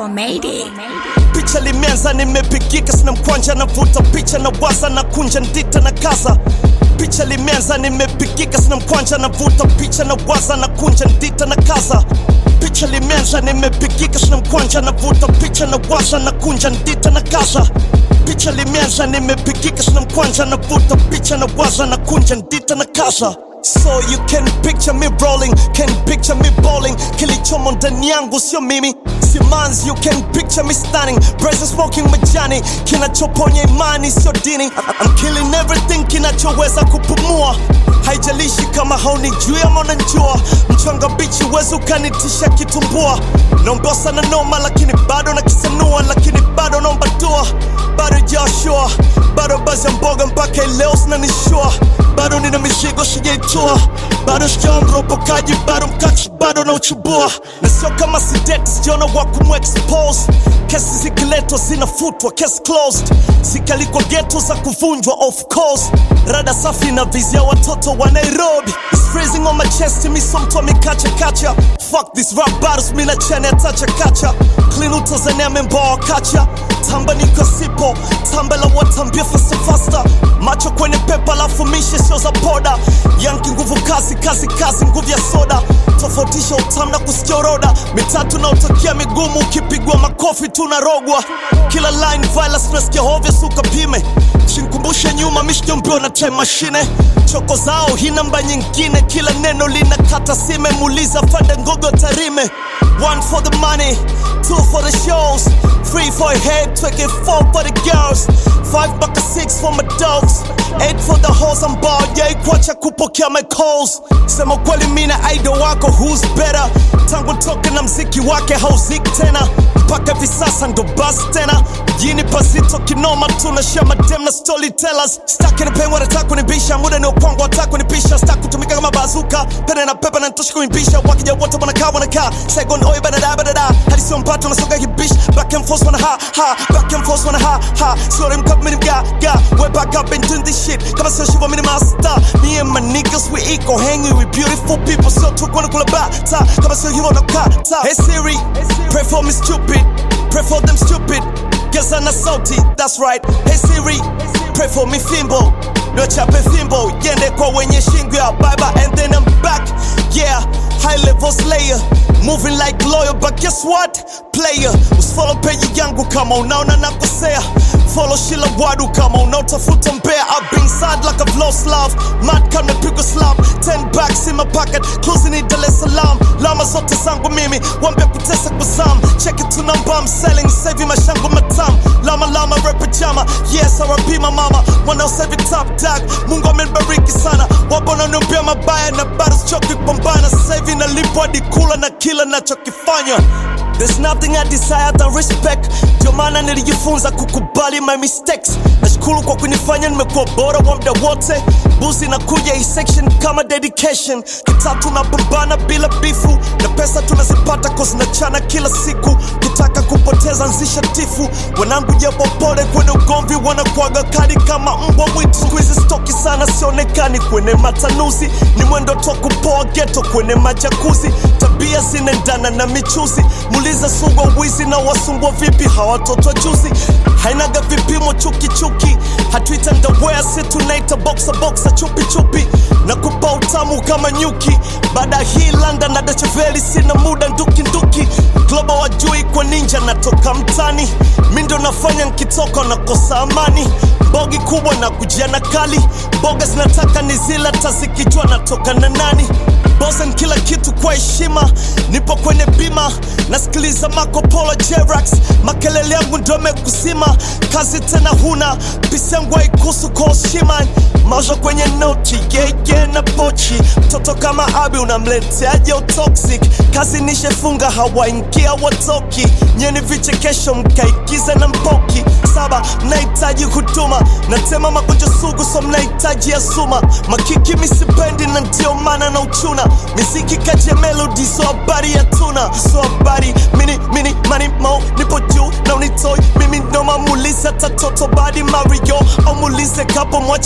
Mayday. picha limeanza nimepigika sina mkwanja navuta picha na waza na kunja ndita na kaza picha limeanza nimepigika sina mkwanja navuta picha na waza na kunja ndita na kaza picha limeanza nimepigika sina mkwanja navuta picha na waza na kunja ndita na kaza picha limeanza nimepigika sina mkwanja navuta picha na waza na kunja ndita na kaza So you can picture me rolling, can picture me bowling Kilichomo ndani yangu sio mimi Simans, you can picture me stunning Brazen smoking majani Kinachoponya imani sio dini I'm killing everything kinachoweza kupumua Haijalishi kama haunijui ama unanijua Mchanga bichi wezi ukanitisha kitumbua Naomba sana noma lakini bado nakisanua Lakini bado naomba dua Bado Joshua Bado bazi ya mboga mpaka leo zinanishua Bado nina mizigo sijaitua Bado sijawa mropokaji Bado mkachi bado na uchubua Na sio kama sideti sijaona wa kumexpose Kesi zikiletwa zinafutwa case closed Zikalikwa geto za kuvunjwa of course Rada safi na vizia watoto wa Nairobi It's freezing on my chest mi so mtu amekacha kacha Fuck this rap battles mi na chene atacha kacha Clean utazania memba wa kacha Tamba niko sipo Tamba la watambia faster faster Macho kwenye pepa lafu mishe sio za poda Yanki nguvu kazi kazi kazi nguvu ya soda Tofautisha utamu na kusikia roda Mitatu na utakia migumu ukipigwa makofi tunarogwa Kila line violence tunasikia hovyo suka pime Shinkumbushe nyuma mishjombio na time machine Choko zao hii namba nyingine Kila neno linakata sime Muuliza fande ngogo tarime One for the money Two for the shows Three for your head Take it four for the girls Five baka six for my dogs Eight for the hoes I'm bald Yeah ikwacha kupokea my calls Sema kweli mina idol wako Who's better Tangu toke na mziki wake hauziki tena mpaka hivi sasa ndo basi tena mjini pasito kinoma tunashare madem na storytellers staki nipewe wanataka kunibisha muda ni ukwangu wataka kunipisha staki kutumika kama bazuka pene na pepe na nitosha kuimbisha wakija wote wanakaa wanakaa Saigon oi badada badada hadi sio mpato nasoga kibish back and forth wana ha ha back and forth wana ha ha sorry mkap mini mga ga way back up and doing this shit kama sio shiva mini master me and my niggas we equal hanging with beautiful people so tukwana kula bata kama sio hivyo nakata hey Siri pray for me stupid pray for them stupid Geza na sauti, that's right. Hey Siri, pray for me fimbo. Niwachape fimbo, yende kwa wenye shingo ya baba and then I'm back. Yeah, high level slayer. Moving like lawyer, but guess what? Player, usifollow peji yangu kama unaona nakosea. Follow Shila Wadu kama unaotafuta mbea. I've been sad like I've lost love. Mad kama pigwa slap. Ten backs in my pocket, closing in Dar es Salaam. Lama zote zangu mimi, wambia kutesa kwa zam. Check it to number I'm selling, saving mashango matam. Lama lama rap jama, yes RP my mama. Wanaosevi top dog, Mungu amenibariki sana. Wapo wananiambia mabaya na bado sichoki kupambana. Sasa hivi nalipwa hadi kula na kila nachokifanya. There's nothing I desire than respect. Ndio maana nilijifunza kukubali my mistakes. Nashukuru kwa kunifanya nimekuwa bora wa muda wote. Buzi na kuja hii section kama dedication. Kitatu napambana bila bifu na pesa tunazipata cause nachana kila siku. Kitaka kupoteza nzisha tifu. Wanangu japo pole kwenye ugomvi wanakuaga kali kama mbwa mwitu. Siku hizi stoki sana sionekani kwenye matanuzi. Ni mwendo tu wa kupoa ghetto kwenye majakuzi. Tabia zinaendana na michuzi. Muuliza sugwa wizi na wasumbwa vipi hawatoto juzi. Hainaga vipimo chuki chuki. Hatuita ndawea si tunaita boxa boxa chupi chupi. Na kupa utamu kama nyuki. Baada hii London na Dacheveli sina muda nduki nduki. Global wajui kwa ninja natoka mtani. Mi ndo nafanya nkitoka nakosa amani. Bogi kubwa na kujia na kali. Boga zinataka ni zila tazikijua natoka na nani. Bosen kila kitu kwa heshima, nipo kwenye bima, nasikiliza Marco Polo Jerax, makelele yangu ndo mekusima, kazi tena huna, pisi yangu haikuhusu kwa heshima, maisha kwenye noti yeye na pochi, mtoto kama Abi unamleteaje utoxic, kazi nishefunga hawaingia watoki, nyeni vichekesho mkaigiza na mpoki, saba mnahitaji huduma, natema magonjwa sugu so mnahitaji ya suma, makiki misipendi na ndio maana na uchuna miziki kaje melody so habari ya tuna so habari mini mini mani mo nipo juu na unitoi mimi ndo mamulize tatoto badi mario au mulize kapo mwache peti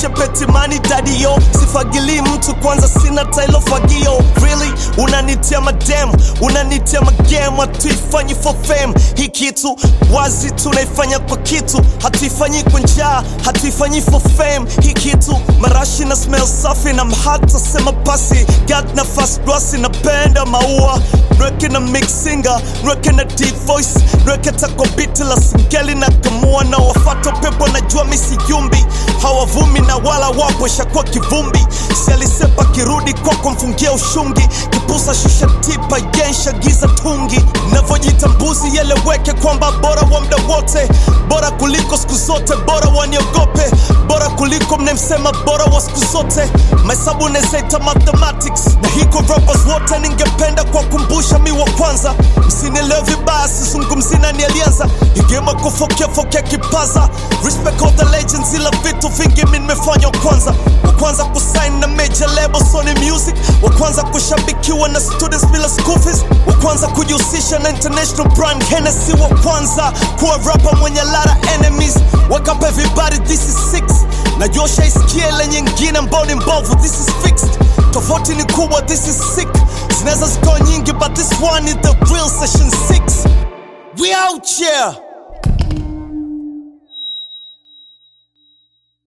jamani dadio sifagili mtu kwanza sina tailo fagio really unanitia madem unanitia magem hatuifanyi for fame hii kitu wazi tunaifanya kwa kitu hatuifanyi kwa njaa hatuifanyi for fame hii kitu marashi na smell safi na mhata sema pasi gat na fast glossy napenda maua nweke na mixinga nweke na deep voice nweke tako biti la singeli na kamua na wafata pepo najua misiyumbi hawavumi na wala wapo shakuwa kivumbi si alisepa kirudi kwako mfungia ushungi kipusa shusha tipa yensha giza tungi navyojitambuzi yeleweke kwamba bora wa mda wote bora kuliko siku zote bora waniogope bora kuliko mnemsema bora wa siku zote mahesabu nezaita mathematics na hiko rappers wote ningependa kuwakumbusha mi wa kwanza msinielewe vibaya sizungumzi nani alianza igema kufokea fokea kipaza respect all the legends ila vitu vingi mi nimefanya wa kwanza wa kwanza kusign na major label Sony Music wa kwanza kushabikiwa na students bila school fees wa kwanza kujihusisha na international brand Hennessy wa kwanza kuwa rapper mwenye lara enemies wake up everybody this is six najua shaisikia ile nyingine ambao ni mbovu this is fixed tofauti ni kubwa this is sick zinaweza zikawa nyingi but this one is the real session 6 we out here